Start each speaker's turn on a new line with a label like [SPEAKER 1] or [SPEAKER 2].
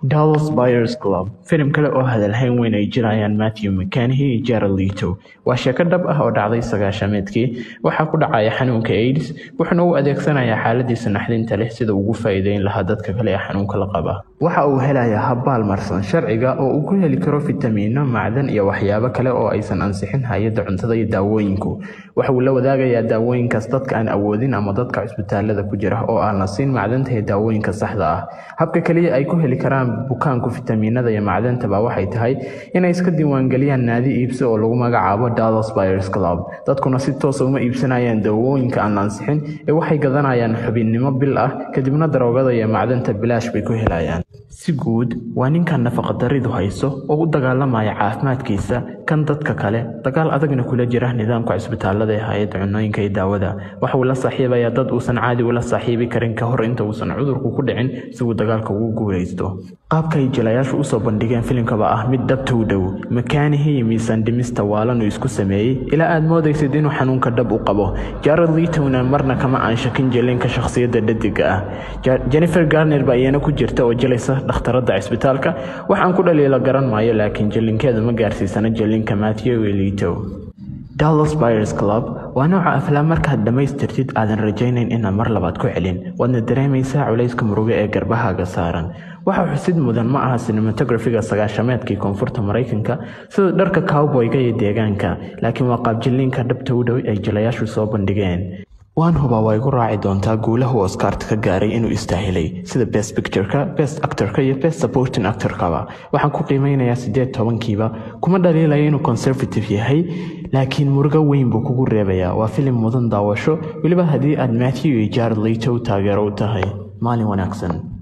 [SPEAKER 1] Dallas Buyers Club filim kale oo hadalhayn weyn ay jirayaan Matthew McConaughey iyo Jared Leto waa sheeko dhab ah oo dhacday sagaashameedkii waxaa ku dhacaya xanuunka AIDS wuxuuna u adeegsanayaa xaaladiisa naxdinta leh sida ugu faa'iideyn lahaa dadka kale ee xanuunka la qaba waxa uu helayaa habbaal marsan sharciga oo uu ku heli karo fitamiino macdan iyo waxyaabo kale oo aysan ansixin hay-adda cuntada iyo daawooyinku waxa uu la wadaagayaa daawooyinkaas dadka aan awoodin ama dadka cisbitaalada ku jira oo aan la siin macdanta iyo daawooyinka saxda ah habka keliya ay ku heli karaan bukaanku fitamiinada iyo macdantaba waxay tahay inay iska diiwaangeliyaan naadi iibso oo lagu magacaabo Dallas Buyers Club dadkuna si toosa uma iibsanayaan daawooyinka aan la ansixin ee waxay gadanayaan xubinnimo bil ah kadibna daroogada iyo macdanta bilaash bay ku helayaan si guud waa ninkan nafaqadaridu hayso oo u dagaalamaya caafimaadkiisa kan dadka kale dagaal adagna kula jira nidaamka cisbitaalada ee hay-adda cunooyinka iyo daawada waxa uu la saaxiibayaa dad uusan caadi ula saaxiibi karin ka hor inta uusan cudurku ku dhicin si uu dagaalka ugu guulaysto qaabka ay jilayaashu usoo bandhigeen filimkaba ah mid dhabta u dhow makaanihii iyo miisaan dhimista waalanuu isku sameeyey ilaa aad moodaysid inuu xanuunka dhab u qabo jared litowna marna kama aan shakin jelinka shakhsiyadda dhadiga ah jennifer garner ba iyana ku jirta oo jilaysa dhakhtaradda cisbitaalka waxaan ku dhaliila garan maayo laakiin jelinkeedu ma gaarsiisana jelinka matthew iyo litow dallas buyers club waa nooca aflaam markaad dhammaystirtid aadan rajaynayn inaad mar labaad ku celin waadna dareemaysaa culayska muruga ee garbahaaga saaran waxa xusid mudan ma aha cinematografiga sagaashameedkii koonfurta maraykanka sida dharka cowboyga iyo deegaanka laakiin waa qaabjilliinka dhabta u dhow ay jilayaashu soo bandhigeen waan hubaa waa igu raaci doontaa guulahu oscarta ka gaaray inuu istaahilay sida best pictureka best actorka iyo best supporting actorkaba waxaan ku qiimeynayaa siddeed tobankiiba kuma dhaliilaya inuu conservative yahay laakiin murugo weyn buu kugu reebayaa waa filim mudan daawasho weliba haddii aad matthew iyo jared leto taageero u tahay maalin wanaagsan